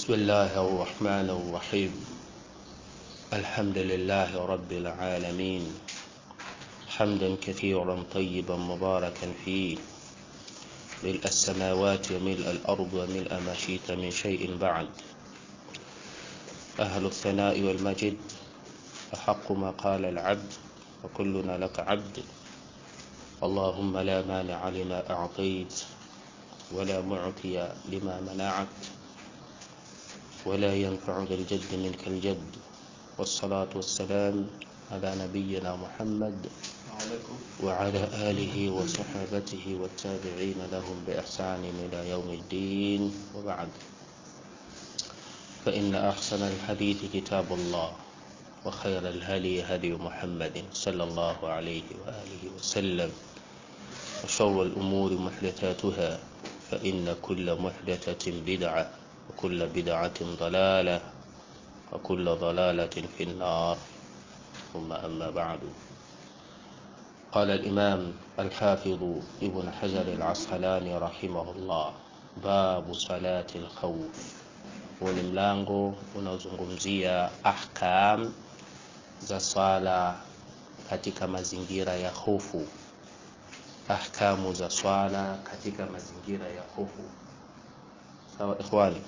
بسم الله الرحمن الرحيم الحمد لله رب العالمين حمدا كثيرا طيبا مباركا فيه ملء السماوات وملء الأرض وملء ما شئت من شيء بعد أهل الثناء والمجد أحق ما قال العبد وكلنا لك عبد اللهم لا مانع لما أعطيت ولا معطي لما منعت ولا ينفع ذا الجد منك الجد والصلاة والسلام على نبينا محمد وعلى آله وصحابته والتابعين لهم بإحسان إلى يوم الدين وبعد فإن أحسن الحديث كتاب الله وخير الهدي هدي محمد صلى الله عليه وآله وسلم وشر الأمور محدثاتها فإن كل محدثة بدعة وكل بدعة ضلالة وكل ضلالة في النار ثم أما بعد قال الإمام الحافظ ابن حجر العسقلاني رحمه الله باب صلاة الخوف ni mlango unaozungumzia ahkam za swala katika mazingira ya hofu ahkamu za swala katika mazingira ya hofu sawa ikhwani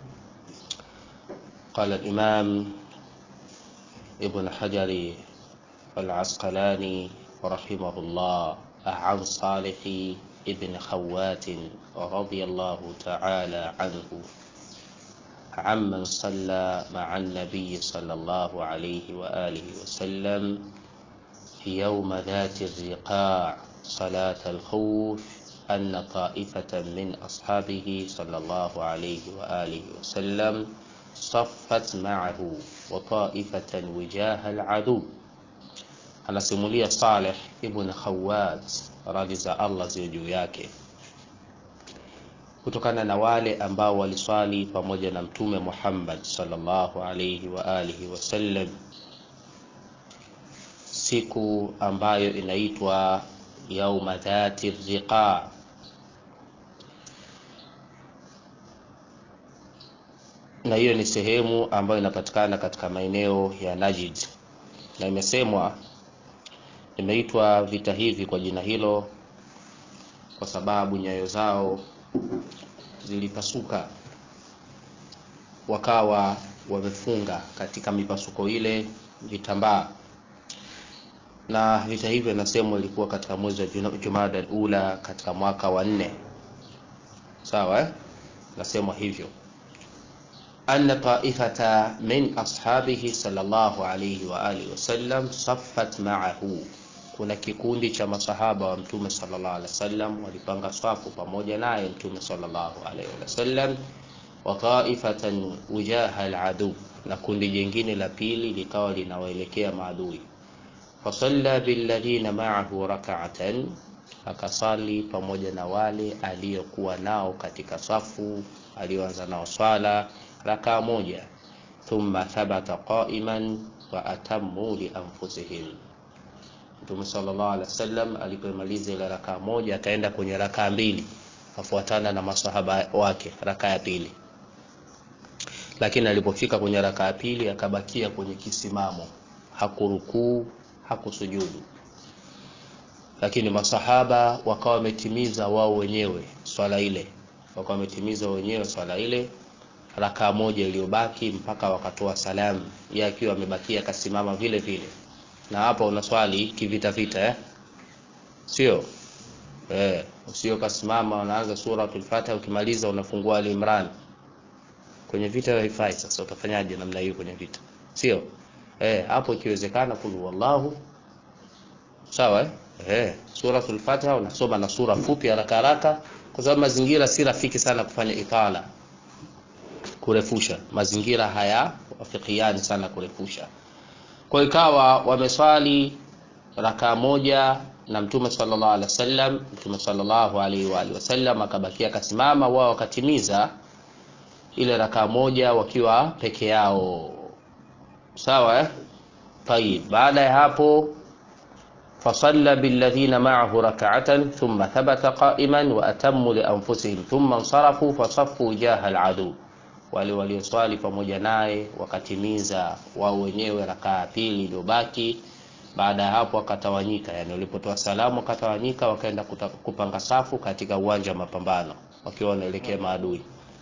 قال الإمام ابن حجر العسقلاني رحمه الله عن صالح ابن خوات رضي الله تعالى عنه عمن صلى مع النبي صلى الله عليه وآله وسلم في يوم ذات الرقاع صلاة الخوف أن طائفة من أصحابه صلى الله عليه وآله وسلم صفت معه وطائفة وجاه العدو anasimulia Saleh ibn Khawat radhi za Allah ziwe juu yake kutokana na wale ambao waliswali pamoja na mtume Muhammad sallallahu alayhi wa alihi wasallam siku ambayo inaitwa yauma dhati riqa na hiyo ni sehemu ambayo inapatikana katika maeneo ya Najd na imesemwa imeitwa vita hivi kwa jina hilo kwa sababu nyayo zao zilipasuka wakawa wamefunga katika mipasuko ile vitambaa na vita hivyo inasemwa ilikuwa katika mwezi wa Jumada ula katika mwaka wa nne sawa eh? nasemwa hivyo anna taifata min ashabihi sallallahu alayhi wa alihi wasallam saffat ma'ahu kuna kikundi cha masahaba wa mtume sallallahu alaihi wasallam walipanga swafu pamoja naye mtume sallallahu alaihi wasallam wa taifatan wujaha aladu na kundi jingine la pili likawa linawaelekea maadui fasalla billadhina ma'ahu rak'atan akasali pamoja na wale aliyokuwa nao katika safu aliyoanza nao swala rakaa moja thumma thabata qa'iman wa atammu li anfusihim Mtume sallallahu alaihi wasallam alipomaliza ile rakaa moja akaenda kwenye rakaa mbili afuatana na masahaba wake rakaa ya pili lakini alipofika kwenye rakaa ya pili akabakia kwenye kisimamo hakurukuu hakusujudu lakini masahaba wakawa wametimiza wao wenyewe swala ile wakawa wametimiza wenyewe swala ile rakaa moja iliyobaki mpaka wakatoa salamu yeye akiwa amebakia akasimama vile vile na hapa unaswali kivita vita eh sio eh usio kasimama unaanza suratul fatiha ukimaliza unafungua al-imran kwenye vita haifai sasa utafanyaje namna hiyo kwenye vita sio eh hapo ikiwezekana kul wallahu sawa eh eh suratul fatiha unasoma na sura fupi haraka haraka kwa sababu mazingira si rafiki sana kufanya itala kurefusha mazingira haya wafikiani sana kurefusha kwa ikawa wameswali rakaa moja na mtume sallallahu alaihi wasallam mtume sallallahu alaihi wa alihi wasallam akabakia akasimama wao wakatimiza ile rakaa moja wakiwa peke yao sawa eh tayib baada ya hapo فصلى بالذين معه ركعة ثم ثبت قائما وأتموا لأنفسهم ثم انصرفوا فصفوا جاه العدو wale walioswali pamoja naye wakatimiza wao wenyewe rakaa ya pili iliyobaki baada ya hapo wakatawanyika yani walipotoa salamu wakatawanyika wakaenda kuta- kupanga safu katika uwanja wa mapambano wakiwa wanaelekea maadui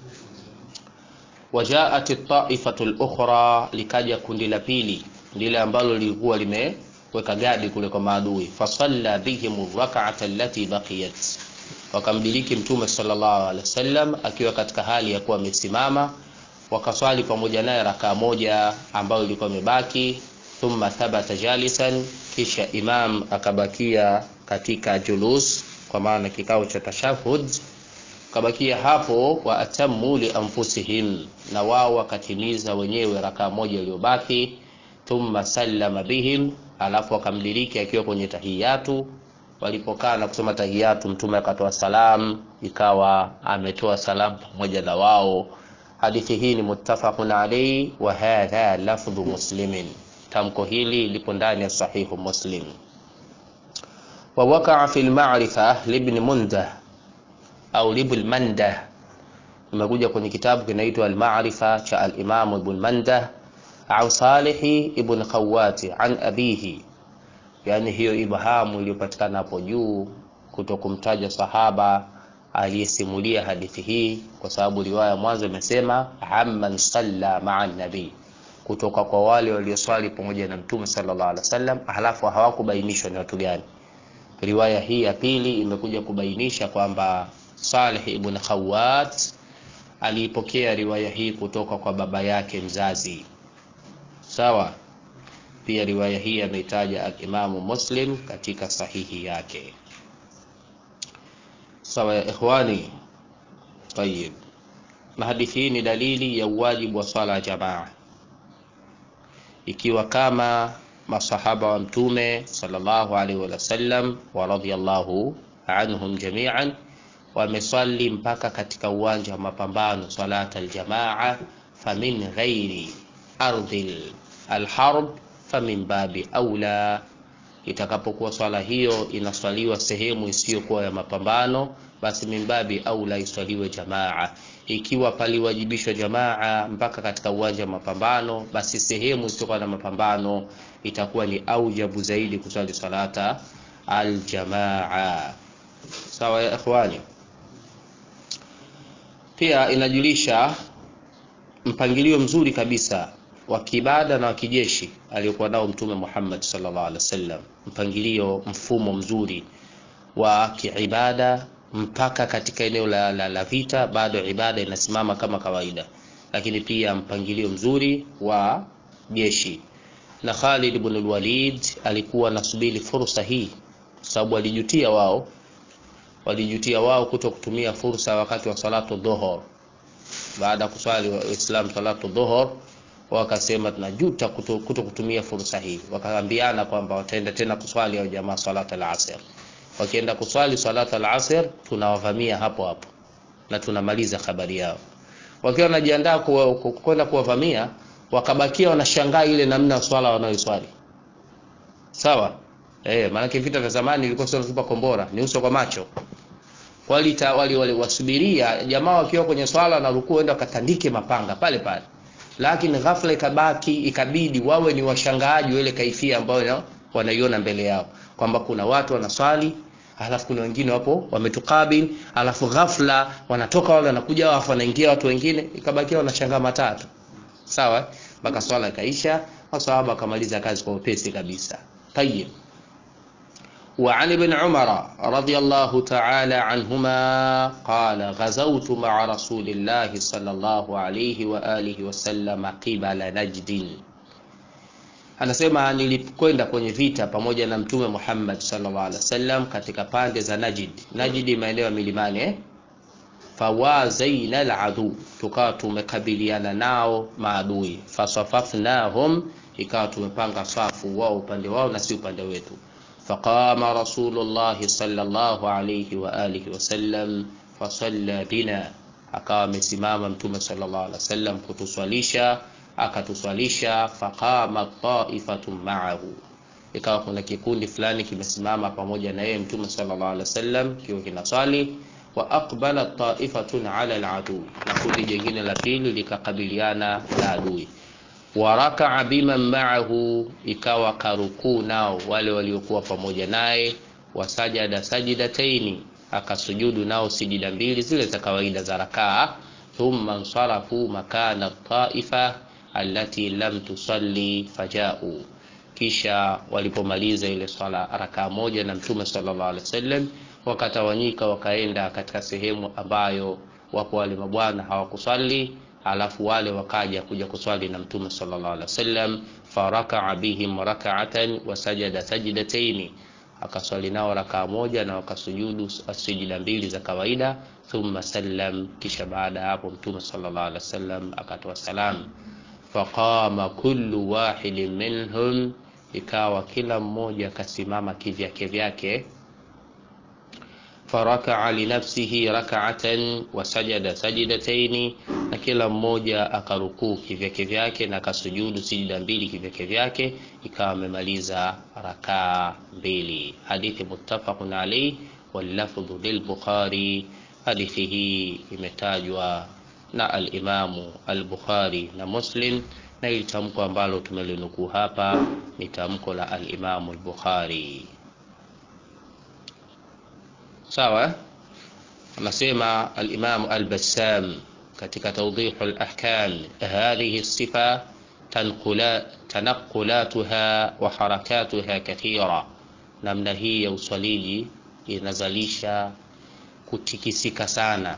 wajaat taifatu lukhra likaja kundi la pili lile ambalo lilikuwa limeweka gadi kule kwa maadui fasalla bihim rakata allati baqiyat wakamdiriki mtume sallallahu alaihi wasallam akiwa katika hali ya kuwa amesimama wakaswali pamoja naye rakaa moja ambayo ilikuwa imebaki thumma thabata jalisan kisha imam akabakia katika julus kwa maana kikao cha tashahud kabakia hapo wa atamu li anfusihim na wao wakatimiza wenyewe rakaa moja iliyobaki thumma sallama bihim alafu akamdiriki akiwa kwenye tahiyatu walipokaa na kusoma tahiyatu mtume akatoa salam ikawa ametoa salam pamoja na wao hadithi hii ni muttafaqun alayhi wa hadha lafdhu muslimin tamko hili lipo ndani ya sahihu muslim wa wakaa fi lmarifa libni mundah au libul mandah imekuja kwenye kitabu kinaitwa almarifa cha alimamu ibn mandah au salihi ibn khawati an abihi yani hiyo ibhamu iliyopatikana hapo juu kuto kumtaja sahaba aliyesimulia hadithi hii kwa sababu riwaya mwanzo imesema amman salla maa nabii kutoka kwa wale walioswali pamoja na mtume sallallahu alaihi wasallam halafu hawakubainishwa ni watu gani riwaya hii ya pili imekuja kubainisha kwamba Salih ibn Khawat aliipokea riwaya hii kutoka kwa baba yake mzazi sawa pia riwaya hii ameitaja al-Imamu Muslim katika sahihi yake sawa ya ikhwani tayib na hadithi hii ni dalili ya uwajibu wa swala ya jamaa ikiwa kama masahaba wa mtume sallallahu alaihi wasallam wa radhiyallahu anhum jami'an wameswali mpaka katika uwanja wa mapambano salata aljamaa famin ghairi ardhil alharb famin babi aula itakapokuwa swala hiyo inaswaliwa sehemu isiyokuwa ya mapambano basi mimbabi aula iswaliwe jamaa ikiwa paliwajibishwa jamaa mpaka katika uwanja wa mapambano basi sehemu isiyokuwa na mapambano itakuwa ni aujabu zaidi kuswali salata aljamaa sawa ya ikhwani pia inajulisha mpangilio mzuri kabisa wa kiibada na wa kijeshi aliyokuwa nao mtume Muhammad sallallahu alaihi wasallam mpangilio mfumo mzuri wa kiibada mpaka katika eneo la, la, la vita bado ibada inasimama kama kawaida lakini pia mpangilio mzuri wa jeshi na Khalid ibn al-Walid alikuwa anasubiri fursa hii sababu alijutia wao walijutia wao kuto kutumia fursa wakati wa salatu dhuhur baada ya kuswali waislamu salatu dhuhur wakasema tunajuta kuto, kuto kutumia fursa hii wakaambiana kwamba wataenda tena kuswali au jamaa salata al-asr wakienda kuswali salata al-asr tunawavamia hapo hapo na tunamaliza habari yao wakiwa wanajiandaa kwenda kuwavamia wakabakia wanashangaa ile namna swala wanayoswali sawa eh maana vita vya zamani ilikuwa sio tupa kombora ni uso kwa macho wali wali wali wasubiria jamaa wakiwa kwenye swala na rukuu enda wakatandike mapanga pale pale lakini ghafla ikabaki ikabidi wawe ni washangaaji ile kaifia ambayo wanaiona mbele yao kwamba kuna watu wanaswali alafu kuna wengine wapo wametukabil alafu ghafla wanatoka wale wanakuja alafu wanaingia watu wengine ikabakia wanashangaa matatu sawa mpaka swala ikaisha masahaba wakamaliza kazi kwa upesi kabisa tayib وعن ابن عمر رضي الله تعالى عنهما قال غزوت مع رسول الله صلى الله عليه وآله وسلم قبل نجد anasema nilikwenda kwenye vita pamoja na mtume Muhammad sallallahu alaihi wasallam katika pande za Najd. Najd maeneo ya milimani eh? Fawazaina aladu, tukawa tumekabiliana nao maadui. Fasafafnahum, ikawa tumepanga safu wao upande wao na si upande wetu. Faqama Rasulullah sallallahu alayhi wa alihi wasallam fasalla bina, akawa amesimama mtume sallallahu alaihi wasallam kutuswalisha akatuswalisha faqama ta'ifatun ma'ahu ikawa kuna kikundi fulani kimesimama pamoja na yeye mtume sallallahu alaihi wasallam kiwa kinaswali wa aqbala taifatun ala aladu, na kundi jingine la pili likakabiliana na adui. Wa rakaa biman ma'ahu, ikawa karukuu nao wale waliokuwa pamoja naye. Wasajada sajidataini, akasujudu nao sijida mbili zile za kawaida za rakaa. Thumma nsarafu makana taifa allati lam tusalli fajau, kisha walipomaliza ile swala rakaa moja na Mtume sallallahu alaihi wasallam wakatawanyika wakaenda katika sehemu ambayo wapo wale mabwana hawakuswali, alafu wale wakaja kuja kuswali na Mtume sallallahu alaihi wasallam. Farakaa bihim rak'atan wa sajada sajdataini, akaswali nao rakaa moja na wakasujudu sijida mbili za kawaida. Thumma sallam, kisha baada ya hapo Mtume sallallahu alaihi wasallam akatoa salam. Faqama kullu wahidin minhum, ikawa kila mmoja akasimama kivyake vyake farakaa linafsihi rak'atan wa sajada sajidataini, na kila mmoja akarukuu kivyake vyake na akasujudu sijida mbili kivyake vyake, ikawa amemaliza rakaa mbili. Hadithi muttafaqun alayhi wal lafdhu lil Bukhari. Hadithi hii imetajwa na al-Imamu al-Bukhari na Muslim, na ili tamko ambalo tumelinukuu hapa ni tamko la al-Imamu al-Bukhari. Sawa, anasema al-Imam al-Bassam katika Tawdih al-Ahkam, hadhihi sifa tanaqulatuha wa harakatuha kathira, namna hii ya uswaliji inazalisha kutikisika sana,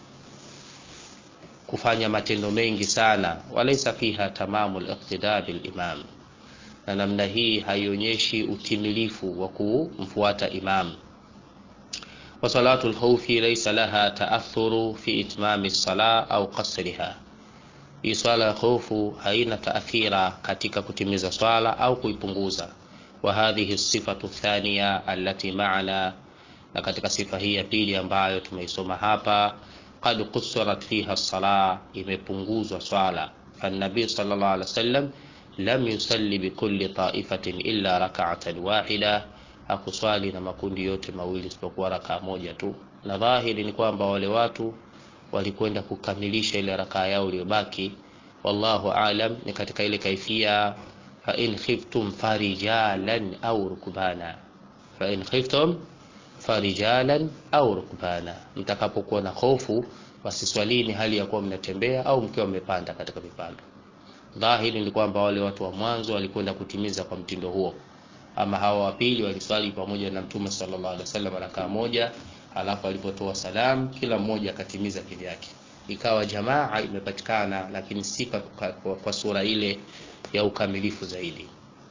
kufanya matendo mengi sana. Walaysa fiha tamamu al-iqtida bil-imam, na namna hii haionyeshi utimilifu wa kumfuata imam wa salatu lkhaufi laysa laha taathuru fi itmami lsala au qasriha. Hii swala ya khofu haina taathira katika kutimiza swala au kuipunguza. Wa hadhihi sifatu thaniya allati maana, na katika sifa hii ya pili ambayo tumeisoma hapa, qad qusirat fiha sala, imepunguzwa swala. Fannabii sallallahu alaihi wasallam lam yusalli bikulli taifatin illa rak'atan wahida hakuswali na makundi yote mawili isipokuwa rakaa moja tu, na dhahiri ni kwamba wale watu walikwenda kukamilisha ile rakaa yao iliyobaki. Wallahu aalam, ni katika ile kaifia fa in khiftum farijalan au rukbana, fa in khiftum farijalan au rukbana, mtakapokuwa na hofu wasiswalini hali ya kuwa mnatembea au mkiwa mmepanda katika vipando. Dhahiri ni kwamba wale watu wa mwanzo walikwenda kutimiza kwa mtindo huo ama hawa wa pili waliswali pamoja na Mtume sallallahu alaihi wasallam rakaa moja, alafu alipotoa salam kila mmoja akatimiza kivyake, ikawa jamaa imepatikana, lakini si kwa, kwa sura ile ya ukamilifu zaidi.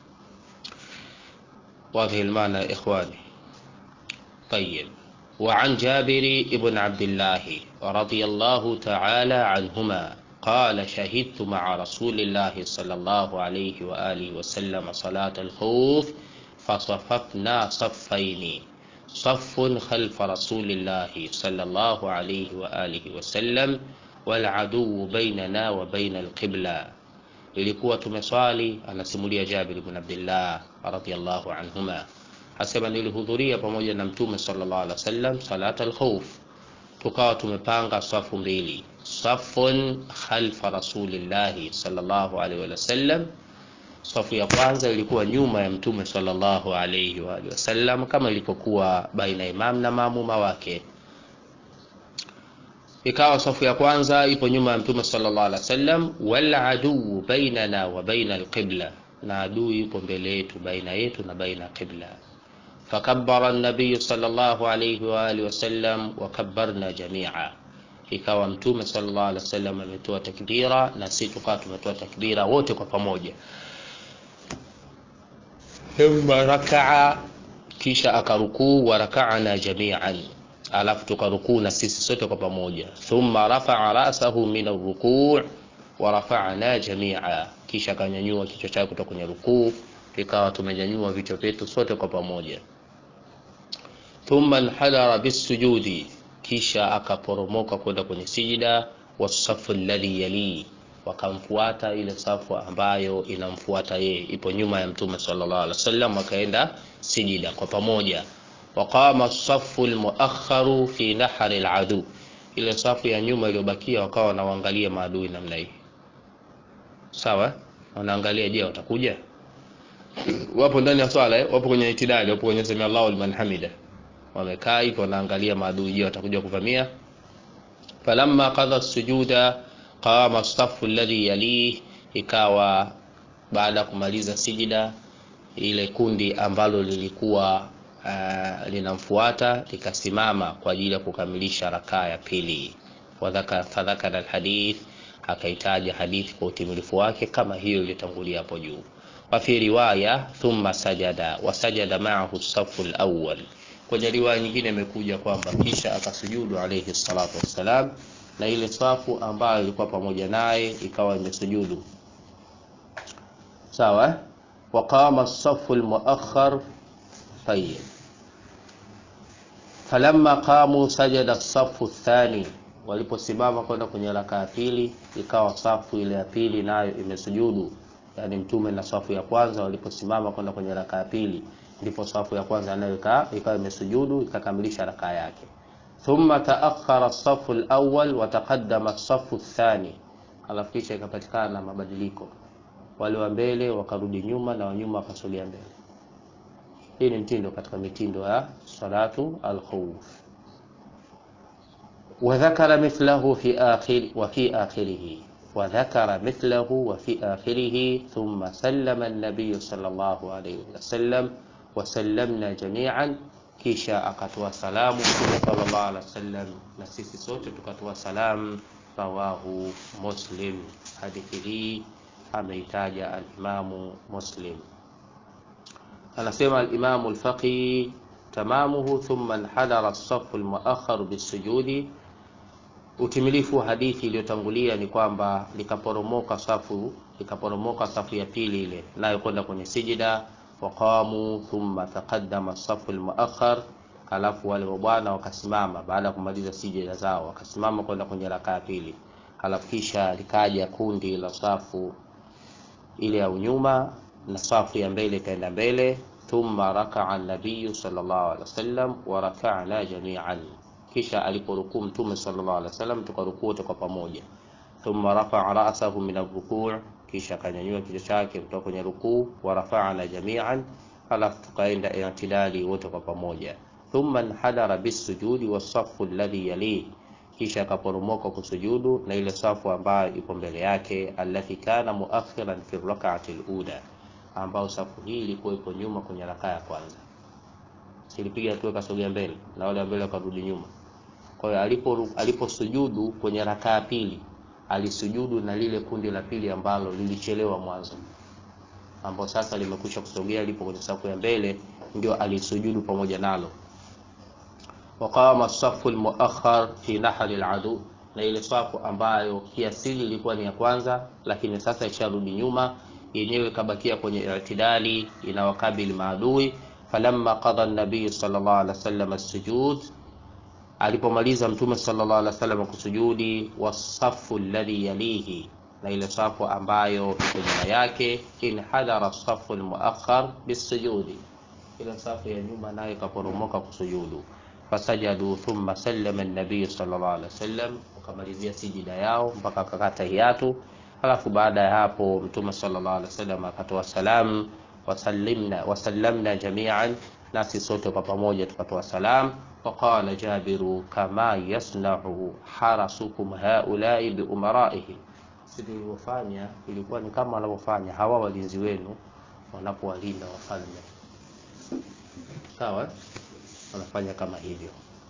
Wadhi almaana ya ikhwani. Tayyib, wa an Jabiri ibn Abdillah radiyallahu ta'ala anhuma قال شهدت مع رسول الله صلى الله عليه وآله وسلم صلاة الخوف فصففنا صفين صف خلف رسول الله صلى الله عليه وآله وسلم والعدو بيننا وبين القبلة ilikuwa tumeswali anasimulia Jabir ibn Abdullah radhiyallahu anhuma asema nilihudhuria pamoja na mtume sallallahu alaihi wasallam salat al-khawf tukawa tumepanga safu mbili safun khalfa rasulillahi sallallahu alaihi wasallam safu ya kwanza ilikuwa nyuma ya mtume sallallahu alaihi wa alihi wasallam kama ilivyokuwa baina imam na maamuma wake ikawa safu ya kwanza ipo nyuma ya mtume sallallahu alaihi wasallam wal aduu bainana wa baina alqibla na adui yupo mbele yetu baina yetu na baina qibla fakabbara an-nabiy sallallahu alaihi wa alihi wasallam wa kabbarna jami'a ikawa mtume sallallahu alaihi wasallam ametoa takbira na sisi tukawa tumetoa takbira wote kwa pamoja thumma rakaa kisha akarukuu wa raka'na jami'an alafu tukarukuu na sisi sote kwa pamoja thumma rafa'a ra'sahu min ar-ruku' wa rafa'na jami'a kisha akanyanyua kichwa chake kutoka kwenye rukuu ikawa tumenyanyua vichwa vyetu sote kwa pamoja thumma inhadara bisujudi kisha akaporomoka kwenda kwenye sijida wasafu alladhi yali wakamfuata ile safu ambayo inamfuata yeye ipo nyuma ya mtume sallallahu alaihi wasallam wakaenda sijida kwa pamoja waqama safu lmuakharu fi nahari ladu ile safu ya nyuma iliyobakia wakawa wanaangalia maadui namna hii sawa wanaangalia je watakuja wapo ndani ya swala eh? wapo kwenye itidali wapo kwenye sami Allahu liman hamida wamekaa hivyo wanaangalia maadui je watakuja kuvamia falamma qadha sujuda qama safu alladhi yalih ikawa baada ya kumaliza sijida ile kundi ambalo lilikuwa uh, linamfuata likasimama kwa ajili ya kukamilisha rakaa ya pili fadhakara alhadith akaitaja hadithi kwa utimilifu wake kama hiyo iliyotangulia hapo juu wafi riwaya thumma sajada wasajada maahu safu lawal kwenye riwaya nyingine imekuja kwamba kisha akasujudu alayhi salatu wassalam na ile safu ambayo ilikuwa pamoja naye ikawa imesujudu sawa waqama safu lmuakhar tayib falamma qamu sajada safu thani waliposimama kwenda kwenye raka ya pili ikawa safu ile ya pili nayo imesujudu yani mtume na safu ya kwanza waliposimama kwenda kwenye raka ya pili ndipo safu ya kwanza nayo ikawa imesujudu ikakamilisha raka yake thumma taakhara safu alawwal wa taqaddama safu thani alafu kisha ikapatikana mabadiliko wale wa mbele wakarudi nyuma na wanyuma wakasogea mbele hii ni mtindo katika mitindo ya salatu alkhawf وذكر مثله في آخر وفي آخره وذكر مثله وفي آخره ثم سلم النبي صلى الله عليه وسلم وسلمنا جميعا kisha akatoa salamu mtume sallallahu alaihi wasallam na sisi sote tukatoa salamu rawahu muslim hadithi hii ameitaja alimamu muslim anasema alimamu lfaqih tamamuhu thumma nhadara safu lmuakharu bisujudi utimilifu wa hadithi iliyotangulia ni kwamba likaporomoka safu likaporomoka safu ya pili ile nayo kwenda kwenye sijida waqamu thumma taqaddama safu almuakhar alafu wale bwana wakasimama baada ya kumaliza sijida zao wakasimama kwenda kwenye raka ya pili alafu kisha likaja kundi la safu ile ya unyuma na safu ya mbele ikaenda mbele thumma rakaa nabiyu sallallahu alaihi wasallam wa raka'na jami'an kisha aliporukuu mtume sallallahu alaihi wasallam tukarukuu wote kwa pamoja thumma rafa'a ra'sahu min ar-ruku' kisha akanyanyua kichwa chake kutoka kwenye rukuu wa rafa'na jami'an alafu tukaenda i'tidali wote kwa pamoja thumma nhadara bisujudi was-saffu alladhi yalihi kisha akaporomoka kusujudu na ile safu ambayo iko mbele yake allati kana muakhiran fi rak'ati al-ula ambao safu hii ilikuwa iko nyuma kwenye rakaa ya kwanza silipiga hatua kasogea mbele na wale mbele wakarudi nyuma kwa hiyo alipo aliposujudu kwenye rakaa ya pili alisujudu na lile kundi la pili ambalo lilichelewa mwanzo ambao sasa limekwisha kusogea lipo kwenye safu ya mbele ndio alisujudu pamoja nalo waqama safu almuakhar fi nahri aladu na ile safu ambayo kiasili ilikuwa ni ya kwanza lakini sasa isharudi nyuma yenyewe kabakia kwenye i'tidali inawakabili maadui falamma qada an-nabiy sallallahu alaihi wasallam as-sujud alipomaliza mtume sallallahu alaihi wasallam kusujudi wasafu alladhi yalihi na ile safu ambayo iko nyuma yake in hadara safu almuakhar bisujudi ile safu ya nyuma nayo ikaporomoka kusujudu fasajadu thumma sallama an-nabiy sallallahu alaihi wasallam wakamalizia sijida yao mpaka akakata hiatu halafu baada ya hapo mtume sallallahu alaihi wasallam akatoa salamu wasallimna wasallamna jami'an nasi sote kwa pamoja tukatoa salamu وقال جابر كما يصنع حرسكم هؤلاء بأمرائهم silivyofanya ilikuwa ni kama wanavyofanya hawa walinzi wenu wanapowalinda wafalme sawa wanafanya kama hivyo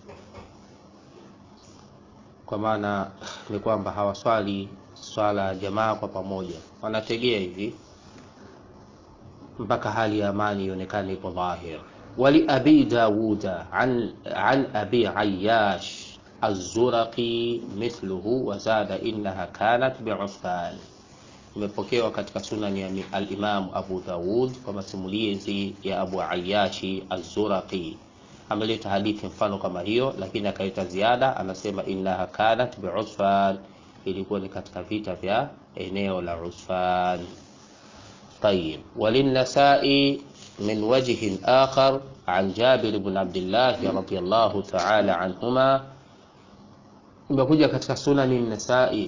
kwa maana ni kwamba hawaswali swala ya jamaa kwa pamoja wanategea hivi mpaka hali ya amani ionekane ipo dhahir ولأبي داود عن, عن أبي عياش الزرقي مثله وزاد إنها كانت بعثمان imepokewa katika sunani ya alimamu abu daud kwa masimulizi ya abu ayashi azuraqi ameleta hadithi mfano kama hiyo lakini akaleta ziada anasema innaha kanat biusfan ilikuwa ni katika vita vya eneo la usfan tayib walinasai من وجه آخر عن جابر بن عبد الله رضي الله تعالى عنهما imekuja katika sunani nasai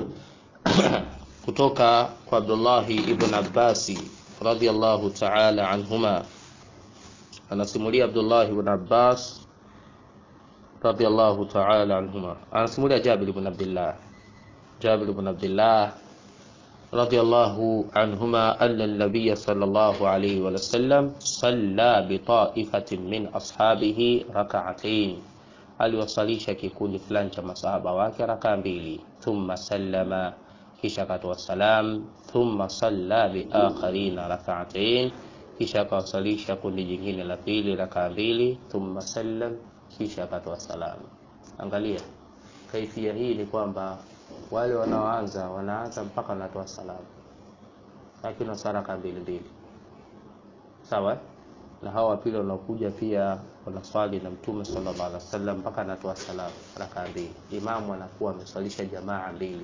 kutoka kwa abdullahi ibn abbasi radiallahu taala anhuma anasimulia abdullahi ibn abbas radiallahu taala anhuma anasimulia jabir ibn abdillah jabir ibn abdillah رضي الله عنهما أن النبي صلى الله عليه وسلم صلى بطائفة من أصحابه ركعتين aliwasalisha kikundi fulani cha masahaba wake rakaa mbili thumma sallama kisha akatoa salam thumma salla biakharina rakaatain kisha akawasalisha kundi jingine la pili rakaa mbili thumma sallam kisha akatoa salam angalia kaifia hii ni kwamba wale wanaoanza wanaanza mpaka wanatoa salamu lakini wasaraka mbili mbili sawa na hawa wapili wanaokuja pia wanaswali na mtume sallallahu alaihi wasallam mpaka anatoa salamu raka mbili imamu anakuwa ameswalisha jamaa mbili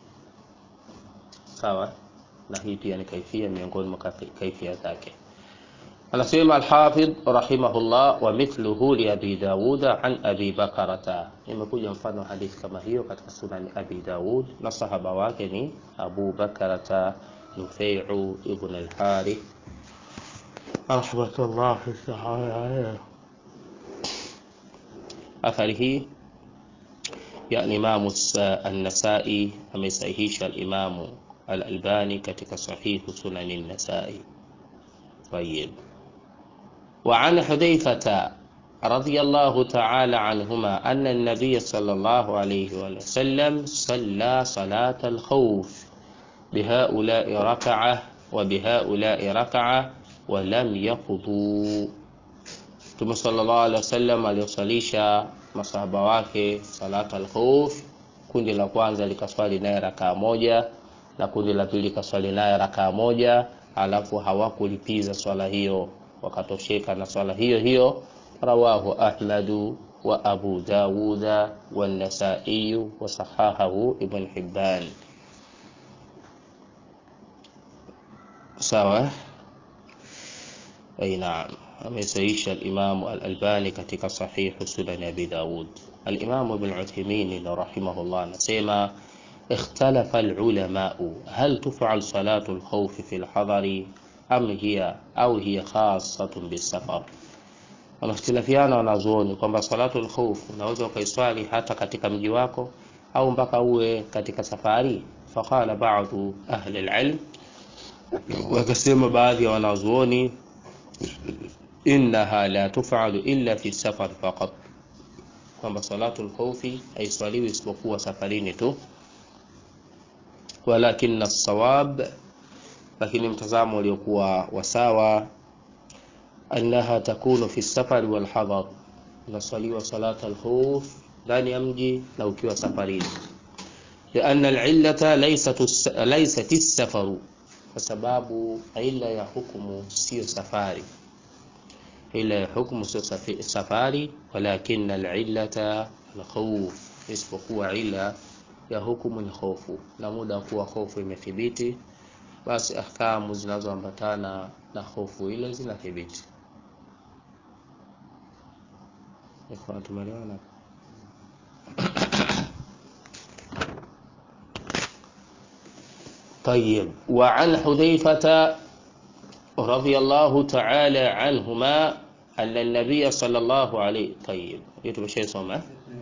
sawa na hii pia ni kaifia miongoni mwa kaifia zake anasema alhafidh rahimahullah wa mithluhu li abi dauda an abi bakarata imekuja mfano hadithi kama hiyo katika sunani abi daud na sahaba wake ni abu bakarata nufeiu ibn alharith rahmatullahi taala alayhi athari hii ya imamu an-nasai amesahihisha al-imamu al-albani katika sahihu sunani an-nasai طيب وعن حذيفة رضي الله تعالى عنهما أن النبي صلى الله عليه وسلم صلى صلاة الخوف بهؤلاء ركعة وبهؤلاء ركعة ولم يقضوا ثم صلى الله عليه وسلم aliosalisha masahaba wake salat al-khawf kundi la kwanza likaswali naye rakaa moja na kundi la pili likaswali naye rakaa moja alafu hawakulipiza swala hiyo wakatosheka na swala hiyo hiyo rawahu ahmadu wa abu dawuda wanasaiyu wasahahahu ibn hibban sawa ay naam amesaisha alimamu alalbani katika sahihu sunan abi daud alimamu ibn uthaymin rahimahullah anasema اختلف العلماء هل تفعل صلاة الخوف في الحضر أم هي أو هي خاصة بالسفر wanakhtilafiana wanazuoni kwamba salatu lkhauf unaweza ukaiswali hata katika mji wako au mpaka uwe katika safari faqala badu ahli lilm wakasema baadhi ya wanazuoni innaha la tufalu illa fi safar faqat kwamba salatu lkhaufi haiswaliwi isipokuwa safarini tu walakin sawab lakini mtazamo uliokuwa wasawa annaha takunu fi safari wal hadar unaswaliwa salata alkhuf ndani ya mji na ukiwa safarini لأن العلة ليست ليست السفر فسبب ila ya hukumu sio safari ila ya hukumu sio safari walakin alillata alkhawf isipokuwa ila ya hukumu ni hofu na muda wa kuwa hofu imethibiti basi ahkamu zinazoambatana na hofu ile zinathibiti tumeelewana طيب وعن حذيفة رضي الله تعالى عنهما أن النبي صلى الله عليه طيب يتم شيء صمه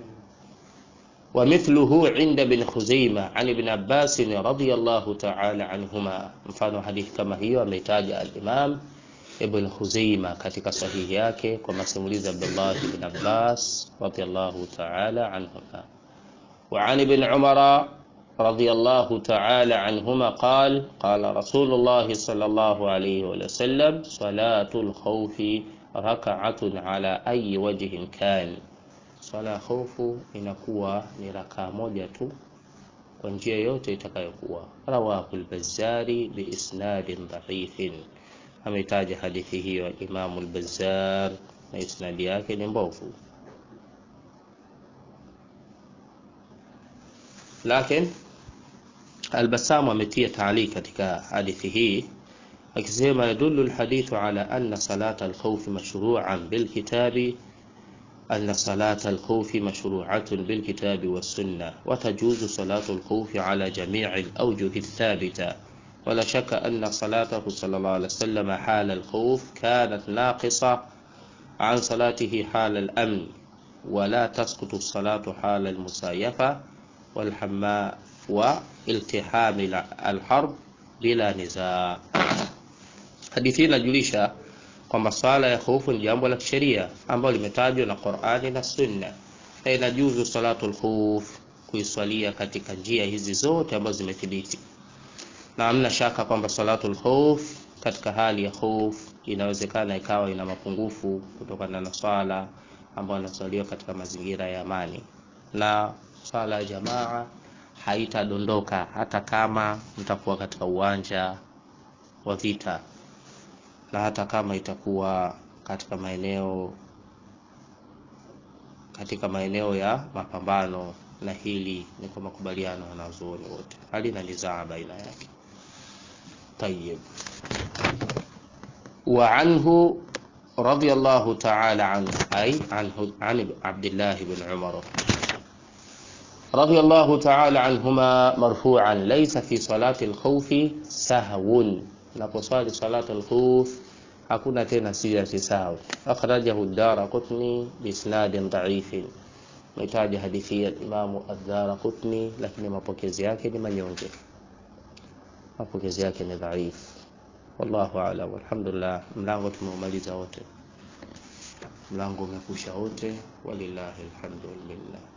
ومثله عند بن خزيمة عن ابن عباس رضي الله تعالى عنهما mfano hadithi kama hiyo ameitaja al-Imam Ibn Khuzaima katika sahihi yake kwa masimulizi Abdullah ibn Abbas radiyallahu ta'ala anhuma وعن ابن عمر رضي الله تعالى عنهما قال قال رسول الله صلى الله عليه وسلم صلاة الخوف ركعة على أي وجه كان swala ya hofu inakuwa ni rakaa moja tu kwa njia yote itakayokuwa rawahu al-Bazzari biisnadin dha'ifin ametaja hadithi hiyo Imam al-Bazzar na isnadi yake ni mbovu lakini al-Bassam ametia taali katika hadithi hii akisema yadullu alhadithu ala anna salata alkhawfi mashru'an bilkitabi أن صلاة الخوف مشروعة بالكتاب والسنة وتجوز صلاة الخوف على جميع الأوجه الثابتة ولا شك أن صلاته صلى الله عليه وسلم حال الخوف كانت ناقصة عن صلاته حال الأمن ولا تسقط الصلاة حال المسايفة والحماء والتحام الحرب بلا نزاع حديثنا جليشا kwamba swala ya hofu ni jambo la kisheria ambalo limetajwa na Qur'ani na Sunna na inajuzu salatul khuf kuiswalia katika njia hizi zote ambazo zimethibiti na hamna shaka kwamba salatul khuf katika hali ya hofu inawezekana ikawa ina mapungufu kutokana na swala ambayo inaswaliwa katika mazingira ya amani na swala ya jamaa haitadondoka hata kama mtakuwa katika uwanja wa vita na hata kama itakuwa katika maeneo katika maeneo ya mapambano na hili ni kwa makubaliano ya wanazuoni wote halina nizaa baina yake طيب وعنه رضي الله تعالى عنه أي عن عن عبد الله بن عمر رضي الله تعالى عنهما مرفوعا ليس في صلاة الخوف سهو unaposwali salatu al-khuf hakuna tena sijati sawa akhrajahu ad-darqutni bisnadin dha'ifin mitaja hadithi ya Imam ad-darqutni lakini mapokezi yake ni manyonge mapokezi yake ni dhaif wallahu a'lam walhamdulillah mlango tumeumaliza wote mlango umekusha wote walillahi alhamdulillah